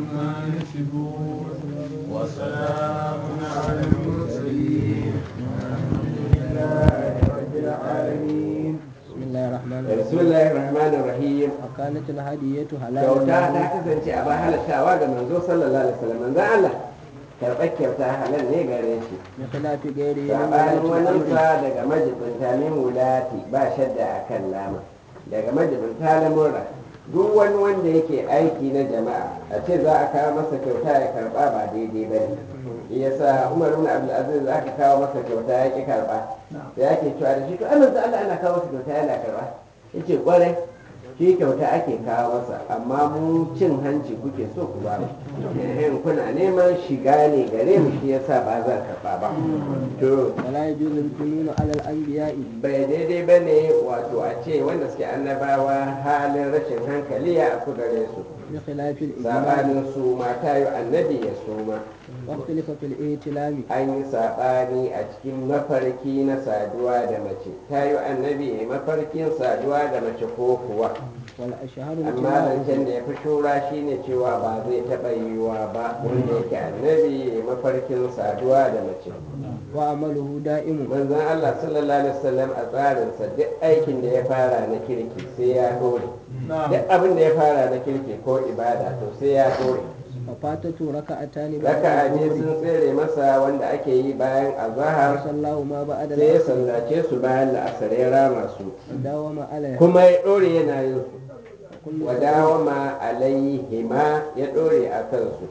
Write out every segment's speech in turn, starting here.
عما يصفون وسلام على المرسلين والحمد لله رب العالمين بسم الله الرحمن الرحيم bismillahir rahmanir rahim وكانت الهدية حلالا kyauta ta له kasance a ba halattawa ga manzo sallallahu alaihi wasallam manzo Allah karɓar kyauta halal ne gare shi بخلاف غيره من sabanin ولاة الأمر waninsa daga majibinta min wulati ba shadda a kan lama daga majibinta lamurra duk wani wanda yake aiki na jama'a a ce za a kawo masa kyauta ya karba ba daidai ba ne shi yasa umar ibn abdul aziz za ka kawo masa kyauta ya ki karba da yake cewa da shi to amma Allah ana kawo masa kyauta yana karba yace kwarai shi kyauta ake kawo masa amma mu cin hanci kuke so ku ba mu Eh, kuna neman shiga ne gare mu shi yasa ba zan karba ba to ولا يجوز الجنون على الأنبياء bai daidai ba ne wato a ce wanda suke annabawa halin rashin hankali ya aku gare su بخلاف الإجماع sabanin su mata yi annabi ya suma واختلف في الائتلام an yi saɓani a cikin mafarki na saduwa da mace ta yi annabi ya yi mafarkin saduwa da mace ko kuwa والأشهر amma امتناعه zancen da ya fi shura shine cewa ba zai taɓa yiwuwa ba wanda yake annabi ya yi mafarkin saduwa da mace وعمله دائم manzon Allah sallallahu alaihi wasallam a tsarinsa duk aikin da ya fara na kirki sai ya dore duk abin da ya fara na kirki ko ibada to sai ya dore ففاتته ركعتان بعد raka aje الظهر sun tsere masa wanda ake yi bayan azahar صلاه ما بعد sai ya العصر sallace su bayan la'asar ya rama su وداوم عليها kuma ya dore yana yin su وكل wadawama alaihima ya dore a kansu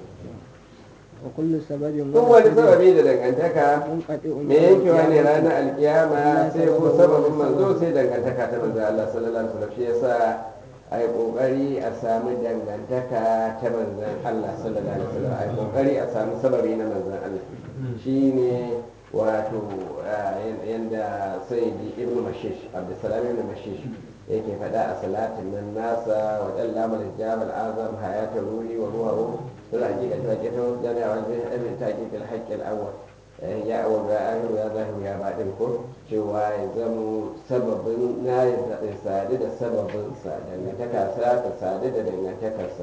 وكل سبب duk wani ونصيب sababi da dangantaka منقطع me yankewa ne القيامة. ranar alkiyama sai ko sababin manzo sai dangantaka ta manzo Allah sallallahu alaihi wasallam shi yasa ai kokari a samu dangantaka ta manzon Allah sallallahu alaihi wasallam ai kokari a samu sababi na manzon Allah shine wato ah, yan- yanda sayyidi ibn mashish abdussalam ibn mashish yake faɗa a salatin nan nasa wa dalla mal jabal azam hayata ruhi wa ruhu sul hakika ta ke ta jana wa bin abin taqiq al haqq al awwal Eh, ya awwal ya ahiru ya zahiru ya baɗin ko cewa ya zamo sababin na ya sadu da sababin sa dangantaka sa ta sadu da dangantakarsa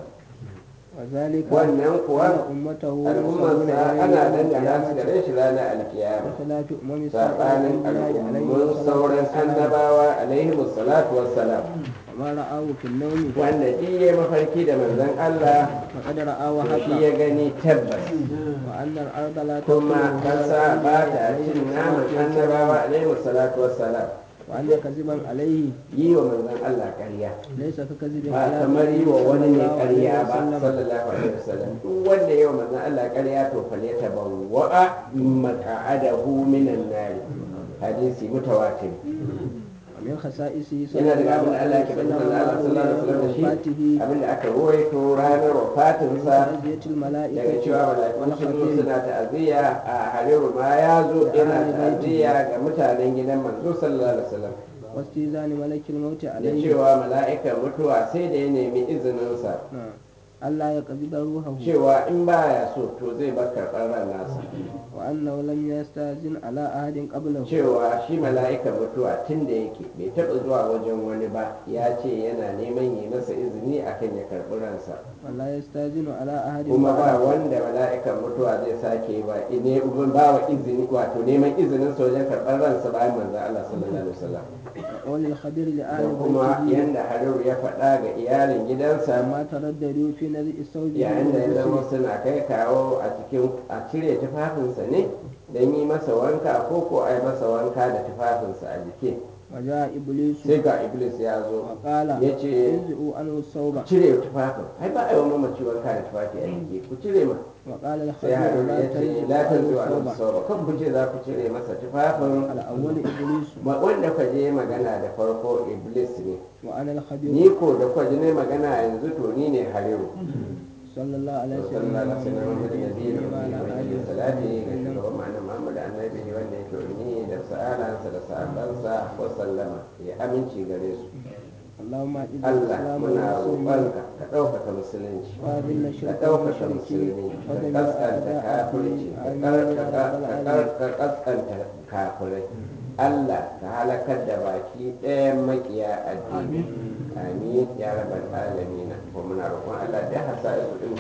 وذلك wannan kuwa أن أمته ينسبون al'ummarsa إليه ana يوم dangana su القيامة gare shi ranar alkiyama بخلاف أمم سائر saɓanin الأنبياء عليه al'ummun الصلاة sauran والسلام annabawa alaihi salatu wassalam وما رآه في النوم wanda duk ya mafarki da manzon Allah فقد رآه to shi حقا ya gani tabbas وأن الأرض لا kuma تأكله kasa ba ta cin naman annabawa alaihi salatu wassalam وأن كذبا عليه yi wa manzon Allah ƙarya ليس ككذب ba على kamar yi wa wani ne ƙarya ba وسلم sallallahu alaihi wasallam duk wanda yi wa manzon Allah ƙarya to fale ta bawwa'a maq'adahu minan nari hadisi mutawatir ومن خصائصه yana صلى daga الله abin da Allah عليه ke bada وسلم manzon Allah sallallahu alaihi wasallam da shi وفاته abin da aka ruwaito ranar wafatinsa تعزية daga الملائكة cewa mala'iku sun zo والخطيب suna ta'aziyya a hariru ma ya zo yana ta'aziyya ga mutanen gidan manzo sallallahu alaihi wasallam واستئذان ملك الموت da عليه cewa mala'ikan mutuwa sai da ya nemi izininsa نعم. ألا يقبض روحه cewa in baya so to zai bar karɓar ran nasa وأنه لم يستأذن على أحد قبله cewa shi mala'ikan mutuwa tun da yake bai taɓa zuwa wajen wani ba ya ce yana neman yi masa izini akan ya karɓi ransa ولا يستأذن على أحد kuma ba بعده. wanda mala'ikan mutuwa zai sake ba ne ba wa izini wato neman izinin sa wajen karɓar ransa bayan manzon Allah sallallahu alaihi wasallam وللخبير da لأهل kuma بيته yanda Hariru ya faɗa ga iyalin gidansa ما ترددوا في نزع الثوب yayin da ya zama والغسل suna kai kawo a cikin a cire tufafinsa ne don yi masa wanka ko ko a yi masa wanka da tufafinsa a jiki وجاء إبليس sai ga iblis ya zo وقال ya ce انزعوا عنه الثوب cire tufafin ai ba a yi wa mamaci wanka da tufafi a jiki ku cire ma وقال sai الخبير harun لا ya ce تنزعوا la ta عنه zuwa nan الثوب sauba kan ku ce za ku cire masa tufafin الأول إبليس Ma- wanda ka je magana da farko iblis ne وأنا الخبير ni ko da kwa ne magana yanzu to ni ne hariru صلى الله عليه sallallahu alaihi wasallam Muhammad وسلم nabi da وعلى wani آله da salati ga وسلم shugaban ma'anar Muhammad annabi wanda yake ummi da sa'alansa da sahabbansa wa sallama ya aminci gare su اللهم أعز Allah الإسلام muna والمسلمين roƙonka ka ɗaukaka musulunci وأذل ka الشرك ɗaukaka والمشركين musulmi ka ودمر kaskanta أعداء kafirci الدين ka آمين يا kar- ka رب kar- العالمين ka kaskanta kafirai Allah ka halakar da baki ɗayan makiya addini amin ya rabbal alamin ko muna roƙon Allah da hasa su din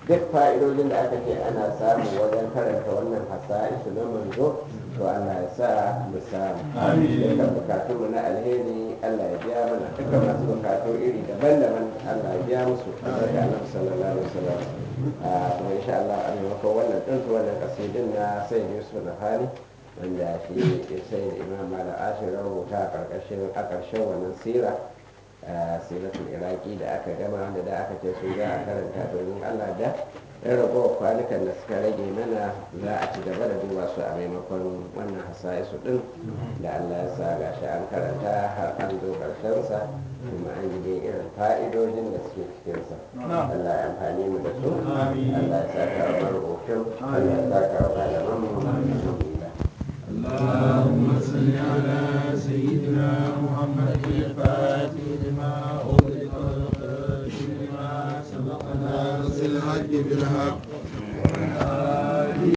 duk fa'idojin da aka ce ana samu wajen karanta wannan hasa'isu na manzo to Allah ya sa mu samu dukkan bukatun mu na alheri Allah ya biya mana dukkan masu bukatu iri daban-daban Allah ya biya musu daga Annabi sallallahu alaihi wasallam a kuma insha Allah a maimakon wannan din wannan kasidin na Sayyid Yusuf Nahani wanda shi sai da Imam Malik Ashir rubuta a karkashin a karshen wannan sira siratul iraki da aka gama wanda da aka ce su za a karanta domin Allah da ɗan ragowar kwanukan da suka rage mana za a ci gaba da duba su a maimakon wannan hasa'isu ɗin da Allah ya sa gashi an karanta har an zo ƙarshensa kuma an yi dai irin fa'idojin da suke cikinsa Allah ya amfani mu da su Allah ya saka wa marubutun Allah ya saka wa malaman mu alhamdulillah اللهم صل على سيدنا محمد الفاتح لما أغلق والخاتم لما سبق ناصر الحق بالحق